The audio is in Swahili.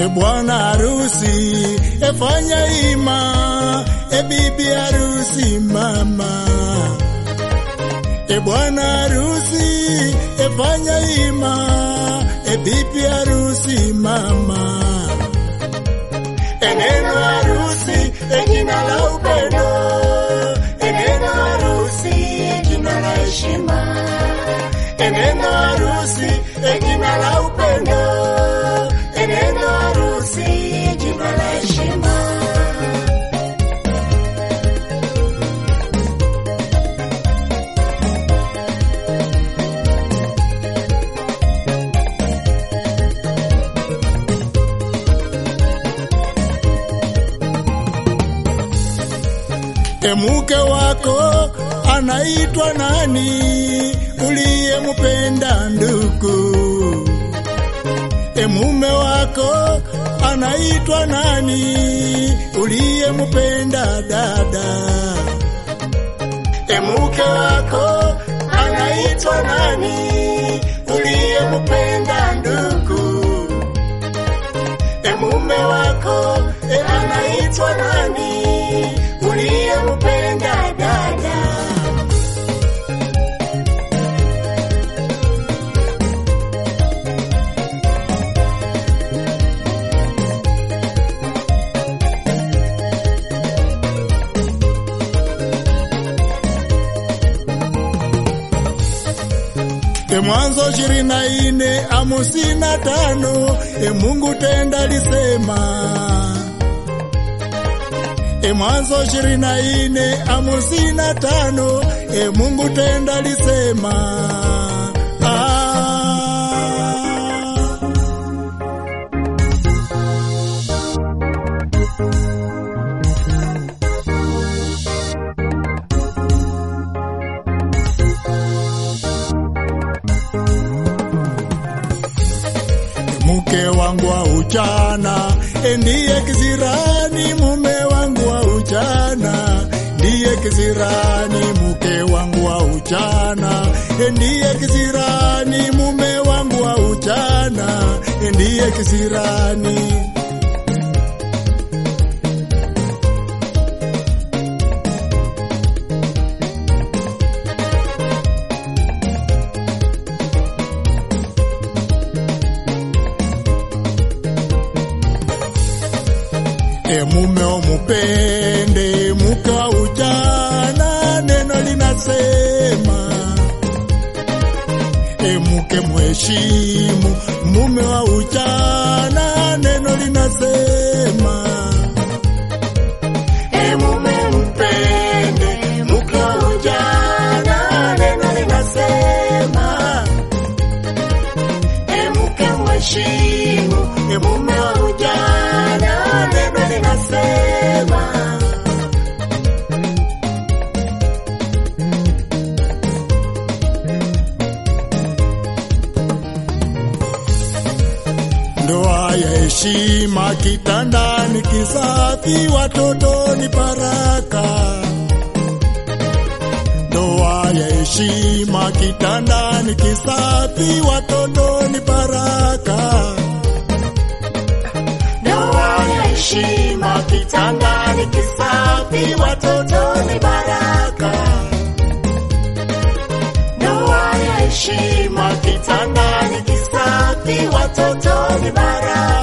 E bwana harusi, efanya ima, e bibi harusi mama. E bwana harusi, efanya ima, e bibi harusi mama. E neno harusi, e jina la upendo, e neno harusi, e jina la heshima. E neno harusi, e jina la upendo, e neno harusi, e jina la heshima. E mke wako anaitwa nani uliyempenda ndugu? E mume wako anaitwa nani uliyempenda dada? E mke wako anaitwa nani uliyempenda ndugu? E mume wako e anaitwa nani uliyempenda dada? E Mwanzo ishirini na nne hamsini na tano e Mungu tenda lisema. E Mwanzo ishirini na nne hamsini na tano e Mungu tenda lisema. Ah. mke wangu wa ujana ndiye kisirani, mume wangu wa ujana ndiye kisirani, mke wangu wa ujana ndiye kisirani, mume wangu wa ujana ndiye kisirani. E mume umupende mke wa ujana, neno linasema. E mke mheshimu mume wa ujana, neno linasema. E mume mpende mke wa ujana, neno linasema. E mke mheshimu e mume wa ujana, neno linasema. Ndoa ya heshima kitandani, kisafi, watoto ni baraka. Ndoa ya heshima kitandani, kisafi, watoto ni baraka. Ndoa ya heshima kitandani, kisafi, watoto ni baraka. Ndoa ya heshima kitandani, kisafi, watoto ni baraka.